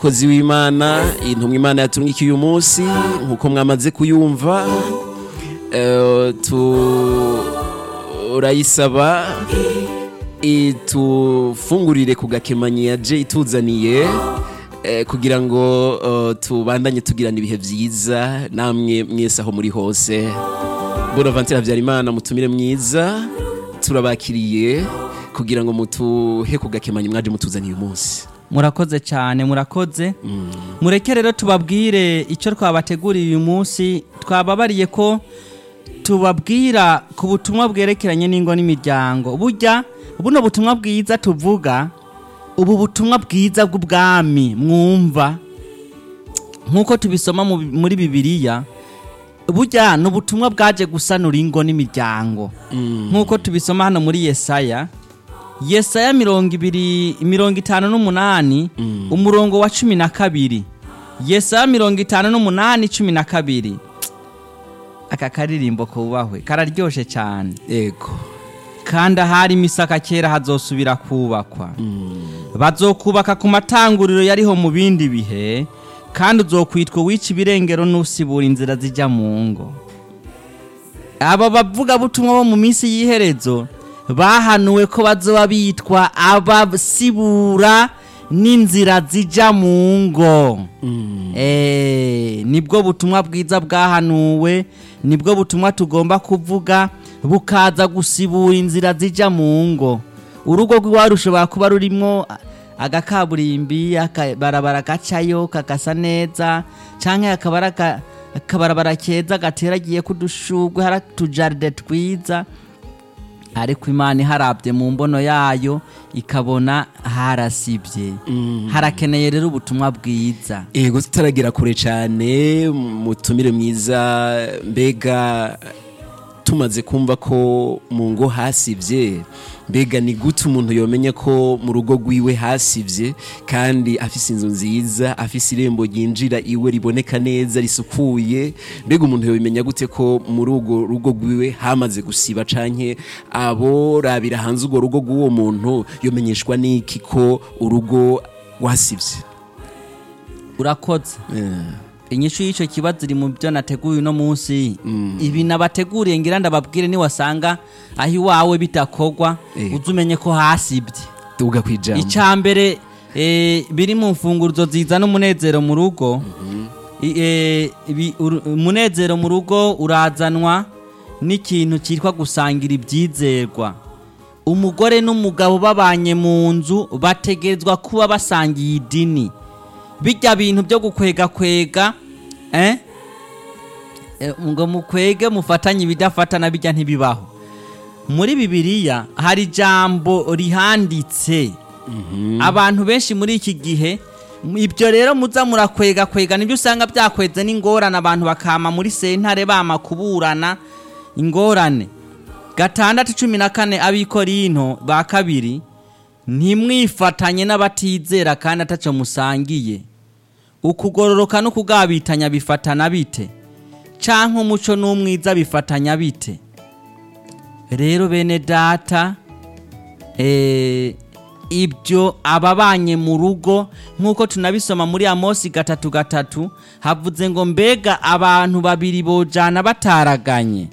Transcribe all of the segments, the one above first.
kozi w'imana intumwa imana yatungikiye uyu munsi nk'uko mwamaze kuyumva eh, turayisaba itufungurire ku gakemanyi yaje ituzaniye eh, kugira ngo eh, tubandanye tugirana ibihe byiza namwe mwese aho muri hose bonaventure habyarimana mutumire mwiza turabakiriye kugira ngo mutuhe ku gakemanyi mwaje mutuzaniye uyu munsi murakoze cyane murakoze mureke rero tubabwire icyo twabateguriye uyu munsi twababariye ko tubabwira ku butumwa bwerekeranye n'ingo n'imiryango burya buno butumwa bwiza tuvuga ubu butumwa bwiza bw'ubwami mwumva nk'uko tubisoma mu- muri bibiliya burya ni ubutumwa bwaje gusanura ingo n'imiryango nk'uko tubisoma hano muri yesaya yesaya mirongo ibiri mirongo itanu n'umunani umurongo wa cumi na kabiri yesaya mirongo itanu n'umunani cumi na kabiri aka karirimbo kubahwe kararyoshe cyane yego kandi ahari imisaka kera hazosubira kubakwa bazokubaka ku matanguriro yariho mu bindi bihe kandi uzokwitwa wica ibirengero n'usibura inzira zijya mu ngo aba bavuga butumwa bo mu minsi y'iherezo bahanuwe ko bazoba bitwa abasibura n'inzira zijya mu ngo Eh, nibwo butumwa bwiza bwahanuwe nibwo butumwa tugomba kuvuga bukaza gusibura inzira zijya mu ngo urugo rw'iwawe rushobora kuba rurimo agakaburimbi akabarabara gacayo kagasa neza cyangwa hakaba ari aka- akabarabara keza gateragiye k'udushugwe hari utujaride twiza ariko imana iharabye mu mbono yayo ikabona harasibye harakeneye rero ubutumwa bwiza yego tutaragera kure cyane mutumire mwiza mbega tumaze kumva ko mu ngo hasibye mbega ni gute umuntu yomenya ko mu rugo rwiwe hasibye kandi afise inzu nziza afise irembo ryinjira iwe riboneka neza risukuye mbega umuntu yobimenya gute ko muri urwo rugo rwiwe hamaze gusiba canke abo rabira hanze urwo rugo rw'uwo muntu yomenyeshwa n'iki ko urugo rwasibye urakoze Eh. inyishu y'icyo kibazo iri mu byo nateguye uno munsi ibi nabateguriye ngira ndababwire niwasanga aho iwawe bitakogwa Eh. uze umenye ko hasibye tuvuga ku ijambo icya mbere eh, biri mu mfunguruzo zizana umunezero mu rugo I- eh, ibi- uru- umunezero mu rugo urazanwa n'ikintu cyitwa gusangira ibyizerwa umugore n'umugabo babanye mu nzu bategerezwa kuba basangiye idini bijya bintu byo gukwega kwega eh? Eh, ngo mukwege mufatanye ibidafatana bijya ntibibaho muri bibiliya hari ijambo rihanditse abantu benshi muri iki gihe m- ibyo rero muza murakwega kwega nibyo usanga byakweze n'ingorane abantu bakama muri sentare bama kuburana ingorane gatandatu cumi na kane abikorinto ba kabiri ntimwifatanye n'abatizera kandi ataco musangiye ukugororoka no kugabitanya bifatana bite canke umuco n'umwiza bifatanya bite rero bene data eh, ibyo ababanye mu rugo nk'uko tunabisoma muri amosi gatatu gatatu havuze ngo mbega abantu babiri bojana bataraganye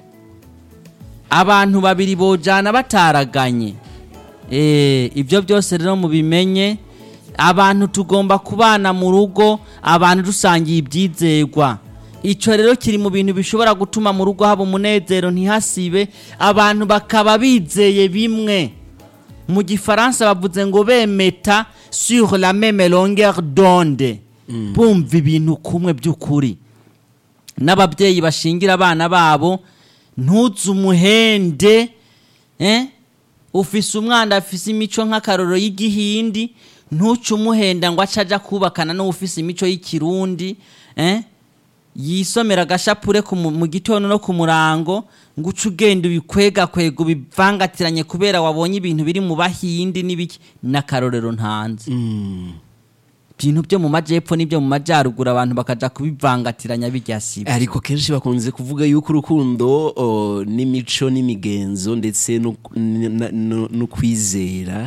abantu babiri bojana bataraganye Eh, ibyo byose rero mubimenye abantu tugomba kubana mu rugo abantu dusangiye ibyizerwa icyo rero kiri mu bintu bishobora gutuma mu rugo haba umunezero ntihasibe abantu bakaba bizeye bimwe mu gifaransa bavuze ngo bemeta sur la meme longueur d'onde bumva ibintu kumwe by'ukuri n'ababyeyi bashingira abana babo ntuze umuhende eh? ufise umwana afise imico nk'akaroro y'igihindi ntuce umuhenda ngo ace aja kubakana n'uwufise imico y'ikirundi eh? yisomera agashapure ku mu mu gitondo no ku murango ngo uce ugenda ubikwegakwega ubivangatiranye kubera wabonye ibintu biri mu bahindi n'ibiki n'akarorero ntanze ibintu byo mu majyepfo n'ibyo mu majyaruguru abantu bakaja kubivangatiranya bijya sibi ariko kenshi bakunze kuvuga yuko urukundo o, n'imico n'imigenzo ndetse no- n- n- no no kwizera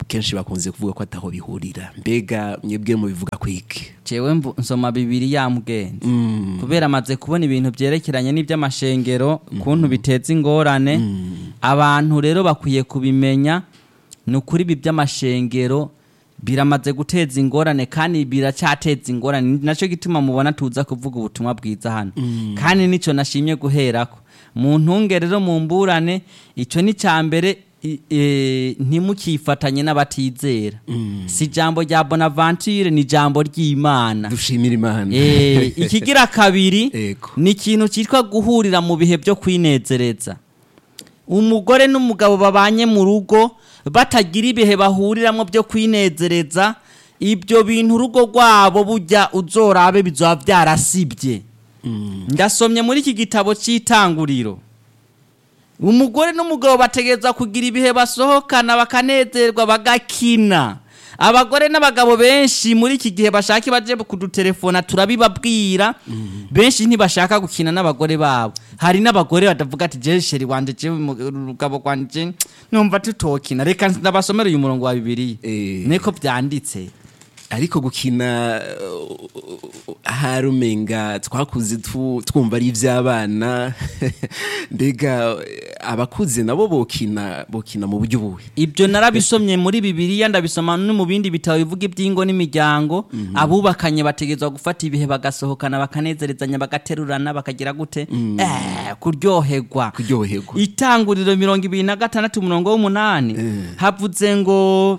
kenshi bakunze kuvuga ko ataho bihurira mbega mwebwe mubivuga kwiki jewe mvu- nsoma bibiri ya mugenzi kubera amaze kubona ibintu byerekeranye n'iby'amashengero kuntu biteza ingorane abantu rero bakwiye kubimenya ni ukuri ibi by'amashengero biramaze guteza ingorane kandi biracyateza ingorane Ni nacyo gituma mubona tuza kuvuga ubutumwa bwiza hano kandi nicyo nashimye guherako mu ntunge rero mu mburane icyo ni cya mbere i- e, ntimukifatanye n'abatizera si ijambo rya bonaventure ni ijambo ry'imana dushimira imana Eh, ikigira kabiri Ego. ni ikintu cyitwa guhurira mu bihe byo kwinezereza umugore n'umugabo babanye mu rugo batagira ibihe bahuriramo byo kwinezereza ibyo bintu urugo rwabo bujya uzorabe bizaba byarasibye ndasomye muri iki gitabo cy'itanguriro umugore n'umugabo bategereza kugira ibihe basohokana bakanezerwa bagakina abagore n'abagabo benshi muri iki gihe bashaka baje kudutelefona turabibabwira benshi ntibashaka gukina n'abagore babo hari n'abagore batavuga ati jewe sheri wanje jewe umugabo wanje numva tutokina reka ndabasomere uyu murongo wa bibiliya Eh. niko byanditse ariko gukina uh, hari umenga twakuze tu- twumva ari iby'abana mbega eh, abakuze nabo bokina bokina mu buryo buhe ibyo narabisomye muri bibiliya ndabisoma no mu bindi bitabo bivuga iby'ingo n'imiryango abubakanye bategerezwa gufata ibihe bagasohokana bakanezerezanya bagaterurana bakagira gute eh, kuryoherwa kuryoherwa itanguriro mirongo ibiri na gatandatu umurongo w'umunani havuze ngo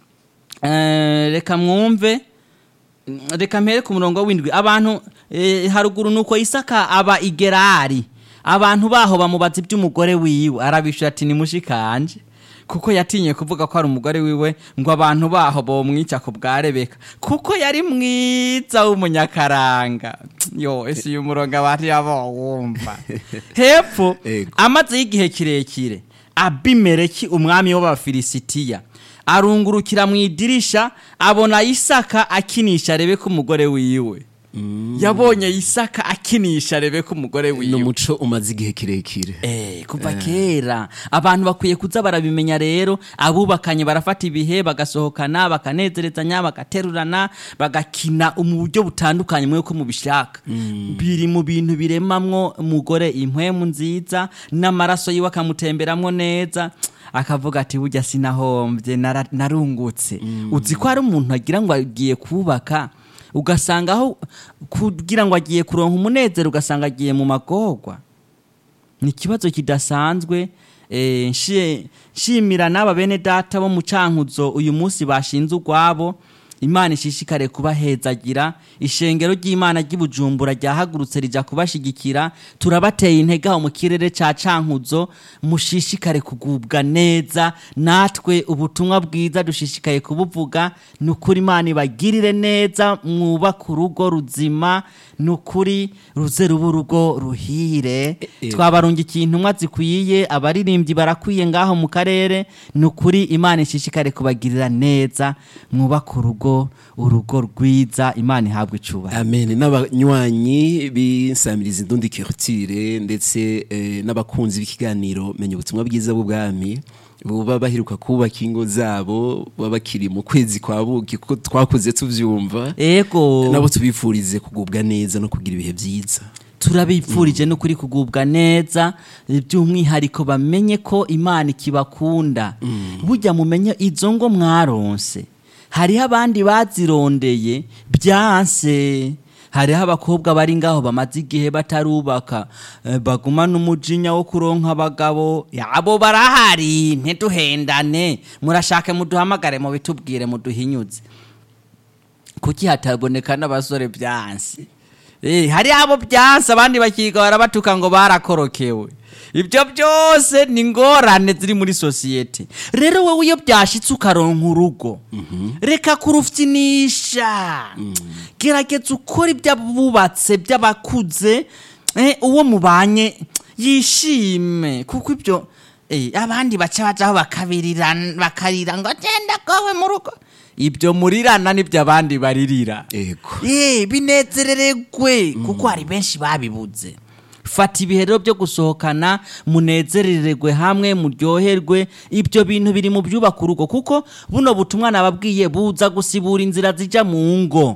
eh, reka mwumve reka mpere ku murongo w'indwi abantu eh, haruguru nuko isaka aba igerari abantu baho bamubaza iby'umugore wiwe arabishura ati ni mushikanje kuko yatinye kuvuga ko ari umugore wiwe ngo abantu baho bomwica ku bwa rebeka kuko yari mwiza w'umunyakaranga yo ese uyu murongo abari wumva hepfo Ego. amazeho igihe kirekire abimeleki umwami w'abafilisitiya arungurukira mu idirisha abona isaka akinisha rebeka umugore wiwe yabonye isaka akinisha rebeka umugore ni wiwe umuco umaze igihe kirekire Eh, kuva kera abantu bakwiye kuza barabimenya rero abubakanye barafata ibihe bagasohokana bakanezerezanya bagaterurana bagakina mu buryo butandukanye mwe ko mubishaka biri mu bintu biremamwo umugore impwemu nziza n'amaraso yiwe akamutemberamwo neza akavuga ati burya sinahombye nara- narungutse uzi ko hari umuntu agira ngo agiye kubaka ugasanga aho kugira ngo agiye kuronka umunezero ugasanga agiye mu magorwa ni ikibazo kidasanzwe eh, nshi- nshimira n'aba bene data bo mu cankuzo uyu munsi bashinze urwabo imana ishishikare kubahezagira ishengero ry'imana ry'ibujumbura ryahagurutse rija kubashigikira turabateye intege aho mu kirere ca cankuzo mushishikare kugubwa neza natwe ubutumwa bwiza dushishikaye kubuvuga ni ukuri imana ibagirire neza mwubaka urugo ruzima ni ukuri ruze ruba urugo ruhire e. twabarungikiye intumwa zikwiye abaririmbyi barakwiye ngaho mu karere ni ukuri imana ishishikare kubagirira neza mwubaka urugo urugo rwiza imana ihabwa icubahiro amen n'abanywanyi b'insamirizi ndundi kirutire ndetse eh, n'abakunzi b'ikiganiro menya ubutumwa bwiza bw'ubwami buba baheruka kubaka ingo zabo baba bakiri mu kwezi kwa buki kuko twakuze tuvyumva ego nabo tubifurize kugubwa neza no kugira ibihe byiza turabipfurije n'ukuri kugubwa neza by'umwihariko bamenye ko imana ikibakunda burya mumenye izo ngo mwaronse hariho abandi bazirondeye byanse hariho abakobwa bari ngaho bamaze igihe batarubaka eh, bagumana umujinya wo kuronka abagabo abo barahari ntiduhendane murashake muduhamagare mubitubwire muduhinyuze kuki hataboneka n'abasore byanse Eh, hari abo byanse abandi bakiga barabatuka ngo barakorokewe ibyo byose ni ingorane ziri muri sosiyete rero wowe iyo byashitse ukaronka urugo reka kurufyinisha gerageza ukora iby'abubatse by'abakuze eh, uwo mubanye yishime kuko ibyo eh, abandi baca bajaho bakabirira bakarira ngo genda kowe mu rugo ibyo murirana nibyo abandi baririra ego Eh, binezereregwe kuko hari benshi babibuze fata ibihe rero byo gusohokana munezerererwe hamwe muryoherwe ibyo bintu biri mu byubaka urugo kuko buno butumwa nababwiye buza gusibura inzira zijya mu ngo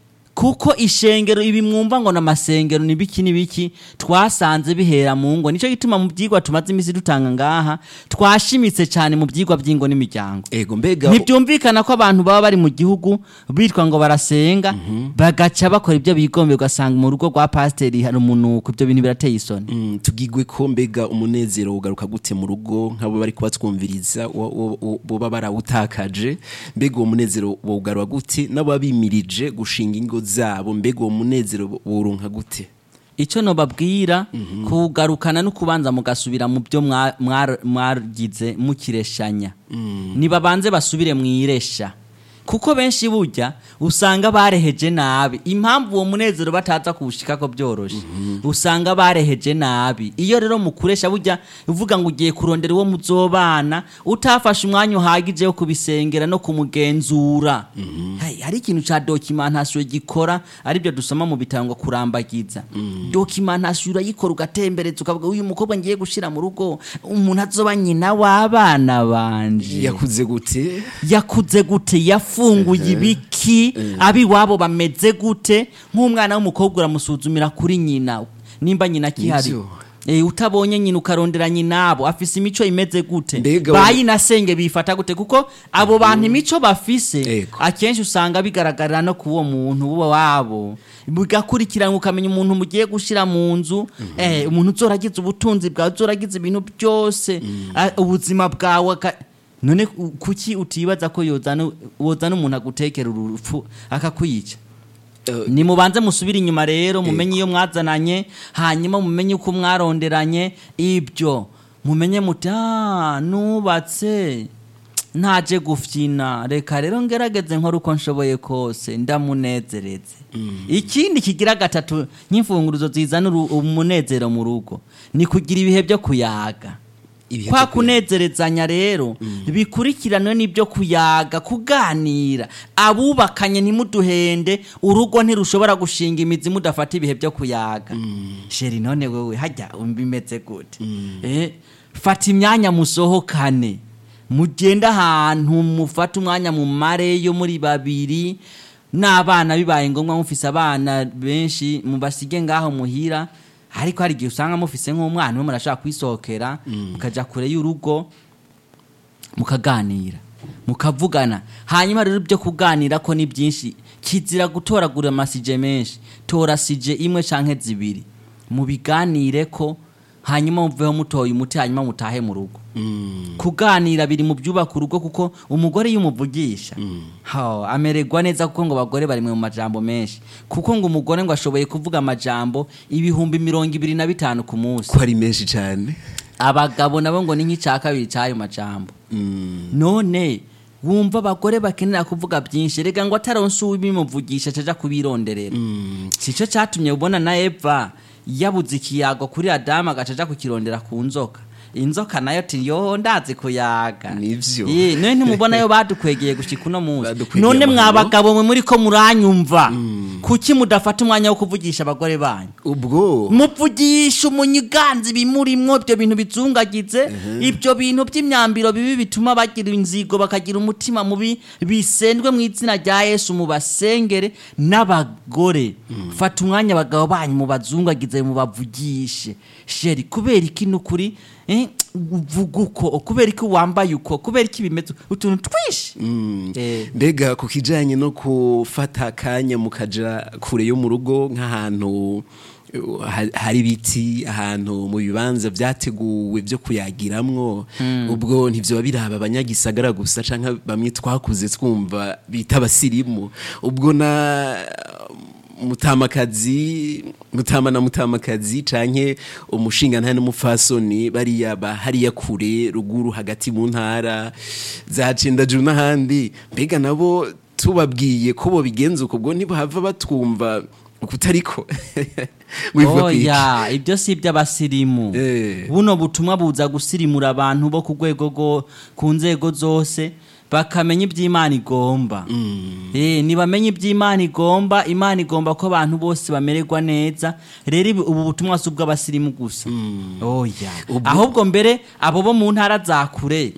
kuko ishengero ibi mwumva ngo n'amasengero ni biki n'ibiki twasanze bihera mu ngo nicyo gituma mu byigwa tumaze iminsi dutanga ngaha twashimitse cyane mu byigwa by'ingo n'imiryango ego mbega ntibyumvikana ko abantu baba bari mu gihugu bitwa ngo barasenga bagaca bakora ibyo bigombe ugasanga mu rugo rwa pasiteri hari umunuko ibyo bintu birateye isoni Mm, tugigwe ko mbega umunezero ugaruka gute mu rugo nk'abo bari kubatwumviriza wa- wa- wa- boba barawutakaje mbega uwo munezero wogarwa gute n'ababimirije gushinga ingo zabo mbega uwo munezero woronka gute icyo nobabwira kugarukana no kubanza mugasubira mu byo mwa- mwar- mwagize mukireshanya nibabanze basubire mu iresha kuko benshi burya usanga bareheje nabi impamvu uwo munezero bataza kuwushika ko byoroshe usanga bareheje nabi iyo rero mukuresha burya uvuga ngo ugiye kurondera uwo muzobana utafashe umwanya uhagije wo kubisengera no kumugenzura Hai, hari ikintu ca documentation gikora aribyo dusoma mu bitabo ngo kurambagiza documentation urayikora ugatembereza ukavuga uyu mukobwa ngiye gushira mu rugo umuntu azoba nyina w'abana banje yakuze gute yakuze gute yafunguye ibiki abiwabo bameze gute nk'umwana w'umukobwa uramusuzumira kuri nyina nimba nyina akihari Nivyo. Eh, utabonye nyina ukarondera nyinabo afise imico imeze gute Mbega bayinasenge bifata gute kuko abo bantu imico bafise Ego. akenshi usanga bigaragarira no kuwo muntu uwo wabo bigakurikirana ukamenya umuntu mugiye gushira mu nzu eh, umuntu uzoragize ubutunzi bwawe uzoragize ibintu byose ah, ubuzima bwawe aka- none ku- kuki utibaza ko yozana wozana umuntu agutekera urupfu akakwica Eh, nimubanze musubire inyuma rero mumenye iyo mwazananye hanyuma mumenye uko mwaronderanye ibyo mumenye muti "Ah, nubatse ntaje gufyina reka rero ngerageze nkora uko nshoboye kose ndamunezereze ikindi kigira gatatu nk'imfunguruzo zizana uru- umunezero mu rugo ni kugira ibihe byo kuyaga ibihe kwa byo kuyaga. kunezerezanya rero bikurikiranwe n'ibyo kuyaga kuganira abubakanye ntimuduhende urugo ntirushobora gushinga imizi mudafata ibihe byo kuyaga sheri none wowe hajya bimeze gute Eh, fata imyanya musohokane mugende ahantu mufate umwanya mu mareyo muri babiri n'abana bibaye ngombwa mufise abana benshi mubasige ngaho muhira ariko hari igihe usanga mufise nk'umwana umwe murashaka kwisohokera mukaja kure y'urugo mukaganira mukavugana hanyuma rero ibyo kuganira ko ni byinshi kizira gutoragura amasije menshi tora sije imwe canke zibiri mubiganire ko hanyuma muveho mutoye umuti hanyuma mutahe mu rugo kuganira biri mu byubaka urugo kuko umugore iyo umuvugisha ha, amererwa neza kuko ngo abagore bari mu majambo menshi kuko ngo umugore ngo ashoboye kuvuga amajambo ibihumbi mirongo ibiri na bitanu ku munsi ko ari menshi cyane abagabo nabo ngo ni nk'icya kabiri cy'ayo majambo none wumva abagore bakenera kuvuga byinshi reka ngo ataronse ubimuvugisha caja kubironderera sico catumye ubona na eva yabuze ikiyago kuri adamu agaca aja kukirondera ku nzoka inzoka nayo ati yo ndazi kuyaga Nivyo. Ye, none ntimubona yo badukwegeye gushika uno munsi Badukwegeye none amahano. mwabagabo mwe muri ko muranyumva kuki mudafata umwanya wo kuvugisha abagore banyu ubwo muvugisha umunyiganzi bimurimwo ibyo bintu bizungagize ibyo bintu by'imyambiro bibi bituma bagira inzigo bakagira umutima mubi bisendwe mu izina rya yesu mubasengere n'abagore fata umwanya abagabo banyu mubazungagize mubavugishe sheri kubera iki n'ukuri eh, uvuga uko kubera iki wambaye uko kubera iki bimeze utuntu twinshi Eh, mbega ku kijyanye no gufata akanya mukaja kure yo mu rugo nk'ahantu uh, ha- hari ibiti ahantu mu bibanza byateguwe byo kuyagiramwo ubwo ntibyo biraba abanyagisagara gusa cyangwa bamwe twakuze twumva bita abasirimu ubwo na mutamakazi mutama na mutamakazi canke umushinga ntane n'umupfasoni bariya ba hariya kure ruguru hagati mu ntara za cendajuru n'ahandi mbega nabo tubabwiye ko bo bigenza uko ubwo ntibahava batwumva ukutariko wivuga ku iki? oya ibyo si iby'abasirimu Eh. buno butumwa buza gusirimura abantu bo ku rwego rwo ku nzego zose bakamenya iby'imana igomba Eh, nibamenye iby'imana igomba imana igomba ko abantu bose bamererwa neza rero ibi- ubu butumwa si ubw'abasirimu gusa oya ahubwo mbere abo bo mu ntara za kure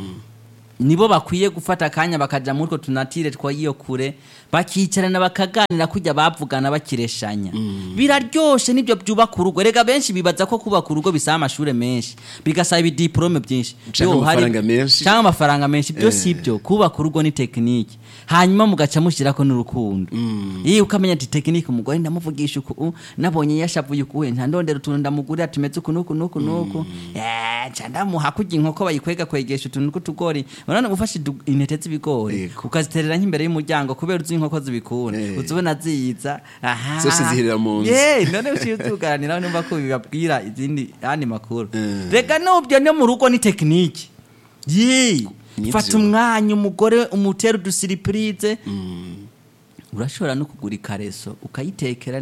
nibo bakwiye gufata akanya bakaja muri utwo tunatire tw'iyo kure bakicarana bakaganira kujya bavugana bakireshanya biraryoshe nibyo byubaka urugo rega benshi bibaza ko kubaka urugo bisaba amashuri menshi bigasaba ibidiporome byinshi Canke Yo, hari- amafaranga menshi. canke amafaranga menshi byo si byo kubaka urugo ni tekinike hanyuma mugaca mushyirako n'urukundo iyo ukamenya ati tekinike umugore ndamuvugisha uku u, nabonye yashavuye ukuwe nta ndondera utuntu ndamugurira tumeze uku n'uku n'uku n'uku Eh, nca ndamuha kurya inkoko bayikwega kwegesha utuntu tw'utugori urabona ufashe idu- intete z'ibigori Yego. ukaziterera nk'imbere y'umuryango kubera uzi inkoko zibikunda Eh. uzibona ziza aha Zose zihirira mu nzu. Eh, none uciye utuganiraho nimba ko bibabwira izindi yandi makuru Eh. reka nubyo no mu rugo ni tekinike ye Nivyo. fata umwanya umugore umutera udusiripurize urashobora no kugura ikareso ukayitekera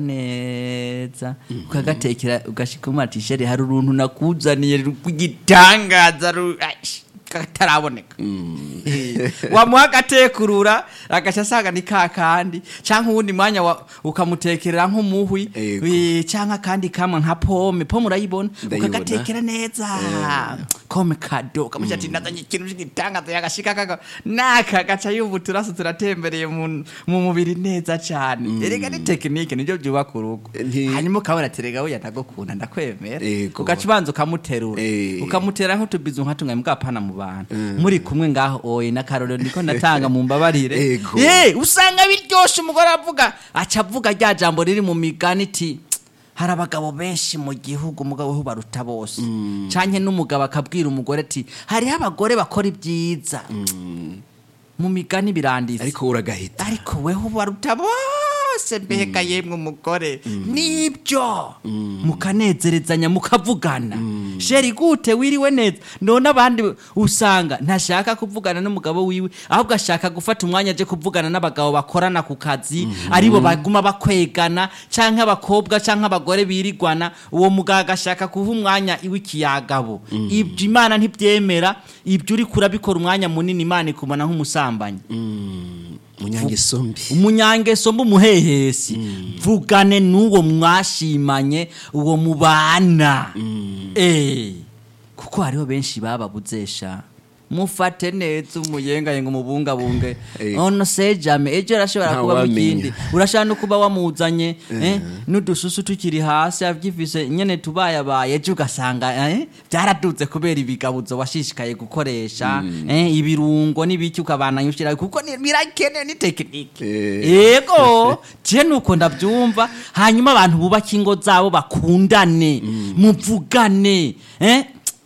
neza ukagatekera ugashika ati sheri hari uruntu nakuzaniye rw'igitangaza ru- aish, kataraboneka Eh, wamuha agatekurura agaca asanga ni ka kandi cyangwa uwundi mwanya wa- ukamutekerera nk'umuhwi Yego. eh, cyangwa akandi kamwe nka pome pome urayibona Ndayibona. ukagatekera neza kome kado ukamusha ati nazanye ikintu cy'igitangaza yagashika kaka naka gaca yumva uturaso turatembereye mu mu mubiri neza cyane erega ni tekinike nibyo byubaka urugo Nti- hanyuma ukabona ati rega we ndagukunda ndakwemera Yego. ugaca ubanza ukamuterura Eh. ukamutera nk'utubizu nka tumwe mugapana mu bantu muri kumwe ngaho oye n'akarorero niko ndatanga mu mbabarire Yego. Eh, usanga biryoshe umugore avuga aca avuga rya jambo riri mu migani iti hari abagabo benshi mu gihugu umugabo we baruta bose canke n'umugabo akabwira umugore ati hariho abagore bakora ibyiza mu migani biranditse ariko uragahita ariko weho baruta bose mbega yemwe umugore nibyo mukanezerezanya mukavugana sheri gute wiriwe neza none abandi usanga ntashaka kuvugana n'umugabo wiwe ahubwo ashaka gufata umwanya aje kuvugana n'abagabo bakorana ku kazi aribo baguma bakwegana canke abakobwa canke abagore birigwana uwo mugabo agashaka kuha umwanya w'ikiyagabo ibyo imana ntibyemera ibyo uri kurabikora umwanya munini imana ikumana nk'umusambanyi munyangeso mbi umunyangeso mbumuhehesi vugane n'uwo mwashimanye uwo mubana eh kuko hariho benshi bababuzesha mufate neza umuyengayenga umubungabunge Eh. ono sejame ejo arashobora Nta kuba wamenya. mukindi urashobora no kuba wamuzanye eh, n'udususu tukiri hasi avyifise nyene tubayabaye ejo ugasanga eh, byaradutse kubera ibigabuzo washishikaye gukoresha eh, ibirungo n'ibiki ukabana ushira kuko ni- birakenewe ni tekinike Eh. yego je nuko ndabyumva hanyuma abantu bubaka ingo zabo bakundane muvugane eh?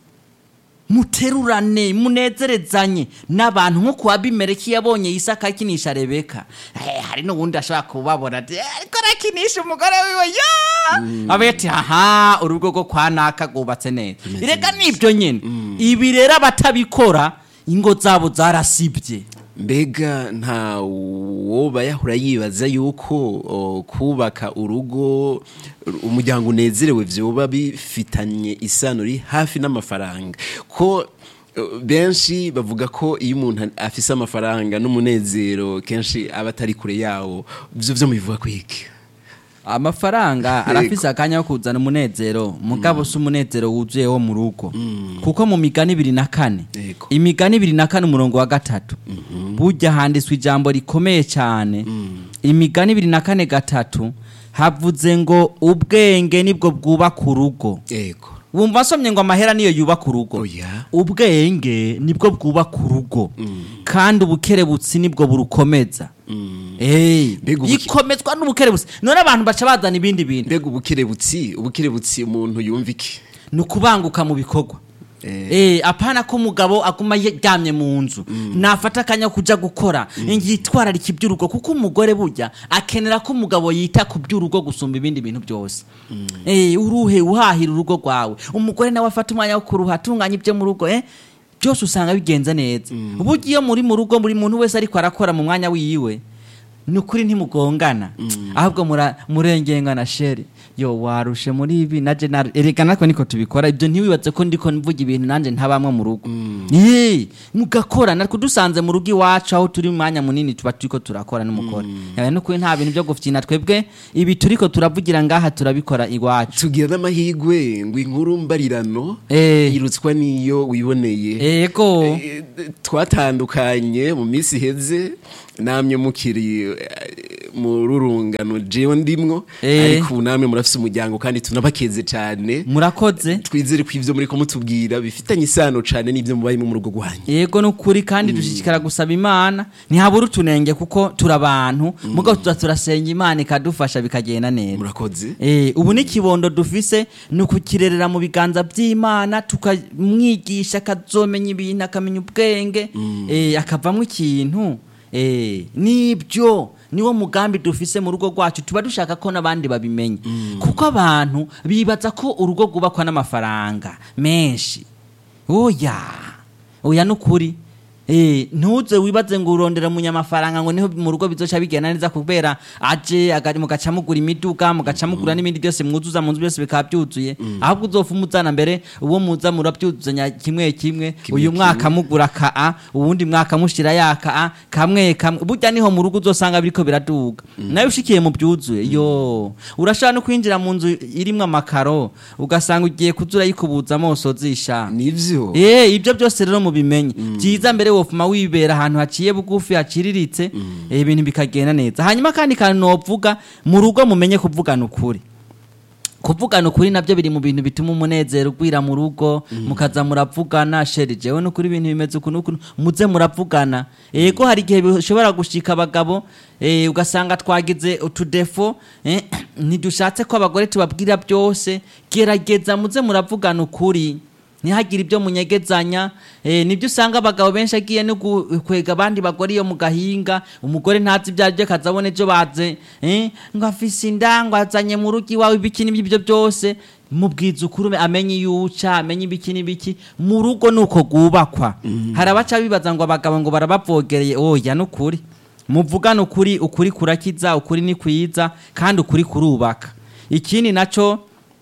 muterurane munezerezanye n'abantu nko kuwa bimereki yabonye isaka akinisha rebeka eh, hari n'ubundi ashobora kubabona ati "Eh, ariko arakinisha umugore wiwe ya abe ati haha urugo rwo kwa naka rwubatse neza reka nibyo nyine ibi rero abatabikora ingo zabo zarasibye mbega nta woba yahora yibaza yuko o, kubaka urugo umuryango unezerewe vyoba bifitanye isano ri hafi n'amafaranga ko o, benshi bavuga ko iyo umuntu afise amafaranga n'umunezero kenshi aba atari kure yawo vyo vyo mubivuga kwiki amafaranga arafise akanya ko kuzana umunezero mugabo si umunezero wuzuye wo mu rugo kuko mu migani ibiri na kane Yego. imigani ibiri na kane umurongo wa gatatu burya handitswe ijambo rikomeye cyane imigani ibiri na kane gatatu havuze ngo ubwenge nibwo bwubaka urugo yego wumva asomye ngo amahera niyo yubaka urugo Oya. ubwenge nibwo bwubaka urugo kandi ubukerebutsi nibwo burukomeza Eh, Mbega ubuke- ikomezwa n'ubukerebutsi none abantu baca bazana ibindi bintu mbega ubukerebutsi ubukerebutsi umuntu yumva iki ni ukubanguka mu bikorwa Eh. Eh, apana ko umugabo aguma yaryamye mu nzu nafata akanya ko kuja gukora yitwararika iby'urugo kuko umugore burya akenera ko umugabo yita ku by'urugo gusumba ibindi bintu byose Eh, uruhe uhahira urugo rwawe umugore nawe afata umwanya wo kuruha atunganya ibyo mu rugo eh byose usanga bigenza neza uburyo iyo muri mu rugo buri muntu wese ariko arakora mu mwanya wiwe ni ukuri ntimugongana ahubwo mura- murengengana sheri yo warushe muri ibi naje nar- erega natwe niko tubikora ibyo ntiwibaze ko ndiko mvuga ibintu nanje ntabamwe mu rugo eh mugakora natwe dusanze mu rugo iwacu aho turi mu mwanya munini tuba turiko turakora n'umukora yawe no kuri nta bintu byo gufyina twebwe ibi turiko turavugira ngaha turabikora iwacu tugira n'amahigwe ngo inkuru mbarirano Eh. irutswa n'iyo wiboneye ego Eh, twatandukanye mu minsi iheze namwe mukiri eh, mu rurungano jewe ndimwo Eh. ariko ubu namwe murafise umuryango kandi tunabakeze cyane murakoze twizere ko ivyo muriko mutubwira bifitanye isano cane n'ivyo mubayemo mu rugo rwanyu yego nukuri kandi dushishikara gusaba imana ntihabura utunenge kuko turi abantu mugabo tuza turasenga imana ikadufasha bikagenda neza murakoze Eh, ubu n'ikibondo dufise ni ukukirerera mu biganza by'imana tukamwigisha akazomenya ibintu akamenya ubwenge eh, akavamo ikintu eh, nibyo niwo mugambi dufise mu rugo rwacu tuba dushaka ko n'abandi babimenya kuko abantu bibaza ko urugo rwubakwa n'amafaranga menshi oya oya nukuri Eh, ntuze wibaze ngo urondera umunyamafaranga ngo niho mu rugo bizoca bigenda neza kubera aje agari mugaca mugura imiduga mugaca mugura n'ibindi byose mwuzuza mu nzu byose bikaba byuzuye ahubwo uzofa umuzana mbere uwo muza murabyuzuzanya kimwe kimwe Kimwe uyu mwaka mugura ka a uwundi mwaka mushira ya ka a kamwe kamwe burya niho mu rugo uzosanga biriko biraduga nawe ushikiye mu byuzuye yo urashobora no kwinjira mu nzu irimwo amakaro ugasanga ugiye kuzura yikubuzamo usozisha nivyo Eh, ibyo byose rero mubimenye byiza mbere wofuma wibera ahantu haciye bugufi haciriritse eh, ibintu bikagenda neza hanyuma kandi kantu novuga mu rugo mumenye kuvugana ukuri kuvugana ukuri nabyo biri mu bintu bituma umunezero ugwira mu rugo mukaza muravugana sheri jewe nukuri ibintu bimeze uku nuku muze muravugana ego hari igihe bishobora gushika abagabo eh, ugasanga twagize utudefo eh, ntidushatse ko abagore tubabwira byose gerageza muze muravugana ukuri ntihagire ibyo munyegezanya eh, nibyo usanga abagabo benshi agiye no gu- kwega abandi bagore iyo mu gahinga umugore ntazi ibyo aribyo kazabona ejo baze eh, ngo afise inda ngo azanye mu rugo iwawe ibiki n'ibyo byose mubwiza ukuri amenye iyo uca amenye ibiki n'ibiki mu rugo ni uko rwubakwa hari abaca bibaza ngo abagabo ngo barabavogereye oya n'ukuri muvugane ukuri ukuri kurakiza ukuri ni kwiza kandi ukuri kurubaka ikindi naco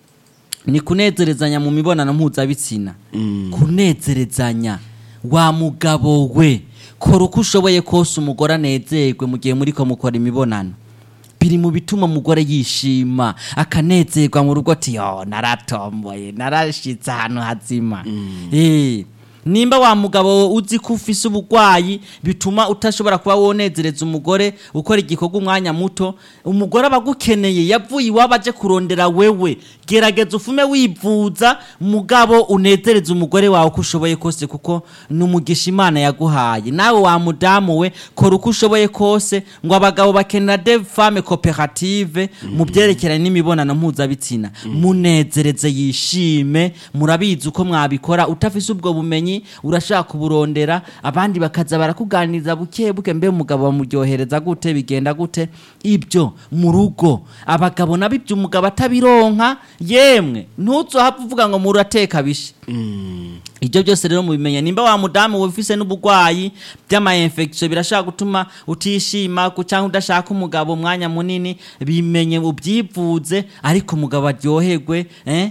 ni kunezerezanya mu mibonano mpuzabitsina kunezerezanya wa mugabo we kora uko ushoboye kose umugore anezerwe mu gihe muri ko mukora imibonano biri mu bituma umugore yishima akanezerwa mu rugo ati yo naratomboye narashitse ahantu hazima Eh, nimba wa mugabo uzi ko ufise ubugwayi bituma utashobora kuba wonezereza umugore ukora igikorwa umwanya muto umugore aba agukeneye yavuye iwabo aje kurondera wewe gerageza ufume wivuza mugabo unezereze umugore wawe uko ushoboye kose kuko ni umugisha imana yaguhaye nawe wa mudamu we kora uko ushoboye kose ngo abagabo bakenera de femme cooperative mu byerekeranye n'imibonano mpuzabitsina munezereze yishime murabizi uko mwabikora utafise ubwo bumenyi urashaka kuburondera abandi bakaza barakuganiriza buke buke mbe umugabo bamuryohereza gute bigenda gute ibyo mu rugo abagabo nabo ibyo umugabo atabironka yemwe ntuzohava uvuga ngo murateka bishe ibyo byose rero mubimenya nimba wa mudamu ufise n'ubugwayi by'ama-infection birashaka gutuma utishima ku- cyangwa udashaka umugabo umwanya munini bimenye ubyivuze ariko umugabo aryoherwe eh?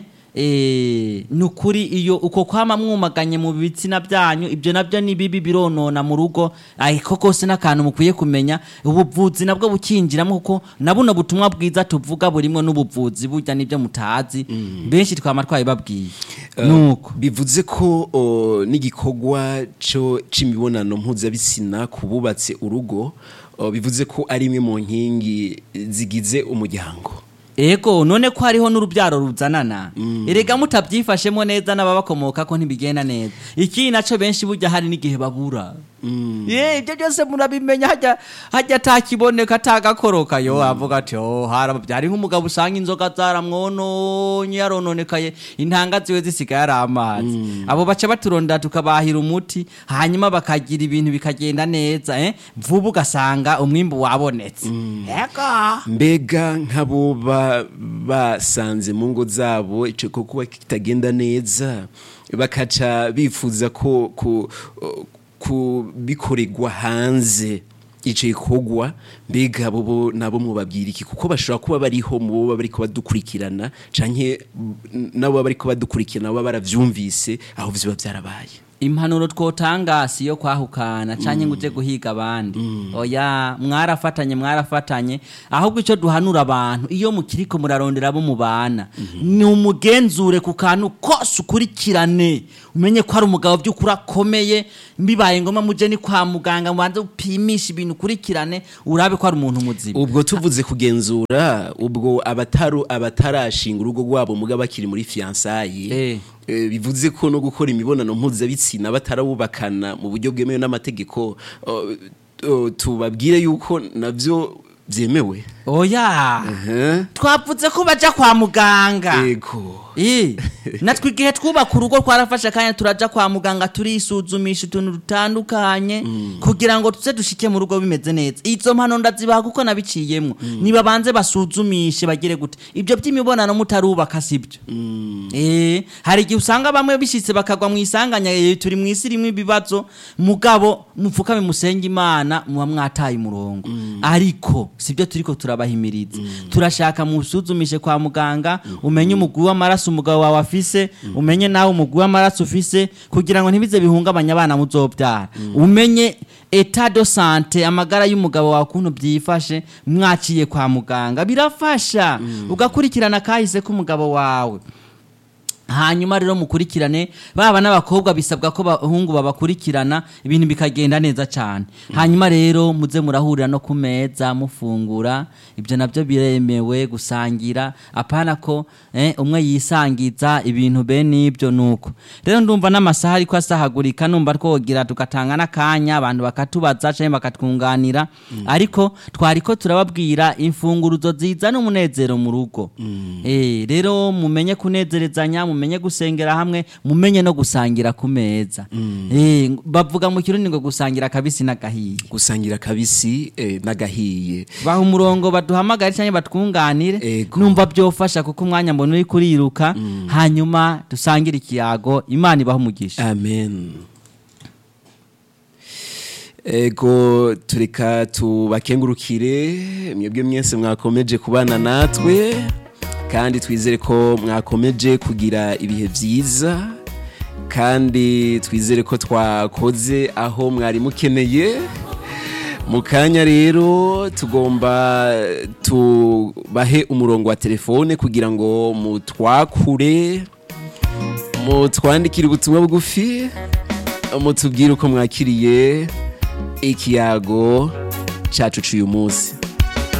Eh, ni ukuri iyo uko kwama mwumaganye mu bitsina byanyu ibyo nabyo ni bibi bironona mu rugo ariko kose n'akantu mukwiye kumenya ubuvuzi nabwo bukinjiramo kuko na buno butumwa bwiza tuvuga burimo n'ubuvuzi burya nibyo mutazi benshi twama twabibabwiye nuko bivuze ko o, n'igikorwa cyo c'imibonano mpuzabitsina ku bubatse urugo o, bivuze ko ari imwe mu nkingi zigize umuryango ego none ko hariho n'urubyaro ruzanana erega mutabyifashemo neza n'ababakomoka ko ntibigenda neza ikindi naco benshi burya hari n'igihe babura ye ibyo byose murabimenya hajya hajya atakiboneka atagakoroka yo avuga ati oh harabyari nk'umugabo usanga inzoga zaramwononye yarononekaye intanga ziwe zisigaye ari amazi abo baca baturondera tukabahira umuti hanyuma bakagira ibintu bikagenda neza eh? vuba ugasanga umwimbu wabonetse ego mbega nk'abo ba- basanze mu ngo zabo icyo kuba kitagenda neza bakaca bifuza ko ku- kubikorerwa hanze ico gikorwa mbega bobo nabo mubabwira iki kuko bashobora kuba bariho mu bo baba bariko badukurikirana canke mm, nabo baba bariko badukurikirana baba baravyumvise aho vyoba vyarabaye impanuro twotanga si yo kwahukana canke ngo uje guhiga abandi oya mwarafatanye mwarafatanye ahubwo icyo duhanura abantu iyo mukiriko murarondera abo mubana ni umugenzure ku kantu kose ukurikirane umenye ko ari umugabo by'ukuri akomeye bibaye ngombwa muje ni kwa muganga mubanze upimisha ibintu ukurikirane urabe ko ari umuntu muzima ubwo tuvuze kugenzura ubwo abataru abatarashinga urugo rwabo muga bakiri muri fiansaye Eh. eh, bivuze ko no gukora imibonano mpuzabitsina batarawubakana mu buryo bwemewe n'amategeko oh, oh, tubabwire yuko navyo vyemewe oya Eh, twavuze ko baja kwa muganga yego Eh, natwe igihe twubaka urugo twarafashe akanya turaja kwa muganga turisuzumisha utuntu dutandukanye kugira ngo tuze dushike mu rugo bimeze neza izo mpano ndazibaha kuko nabiciyemwo nibabanze basuzumishe bagire gute ibyo by'imibonano mutarubaka sibyo eh hari igihe usanga bamwe bishitse bakagwa mu isanganya eh, turi mu isi rimwe ibibazo mugabo mupfukame musenge imana muba mwataye umurongo ariko sibyo turiko turabahimiriza turashaka musuzumishe kwa muganga umenye umugwi w'amaraso umugabo wawe afise umenye nawe umugwi w'amaraso ufise kugira ngo ntibize bihungabanya abana muzobyara umenye etat de sante amagara y'umugabo wawe ukuntu byifashe mwaciye kwa muganga birafasha ugakurikirana kahise k'umugabo wawe hanyuma rero mukurikirane baba n'abakobwa bisabwa ko bahungu babakurikirana ibintu bikagenda neza cyane hanyuma rero muze murahurira no ku meza mufungura ibyo nabyo biremewe gusangira apana ko eh, umwe yisangiza ibintu bene ibyo nuko rero ndumva n'amasaha ariko asahagurika numva twogira tugatanga n'akanya abantu bakatubaza cyangwa bakatwunganira ariko twariko turababwira imfunguruzo zizana umunezero mu rugo eh, rero mumenye kunezerezanya mumenye gusengera hamwe mumenye no gusangira ku meza eh, bavuga mu kirundi ngo gusangira kabisi n'agahiye gusangira kabisi eh, n'agahiye baha umurongo baduhamagare cyangwa batwunganire Ego. numva byofasha kuko umwanya mbona uri kuriruka hanyuma dusangire ikiyago imana ibaho umugisha amen ego tureka tubakengurukire mwebwe mwese mwakomeje kubana natwe kandi twizere ko mwakomeje kugira ibihe byiza kandi twizere ko twakoze aho mwari mukeneye mu kanya rero tugomba tubahe umurongo wa telefone kugira ngo mutwakure mutwandikire ubutumwa bugufi mutubwire uko mwakiriye ikiyago cyacu cy'uyu munsi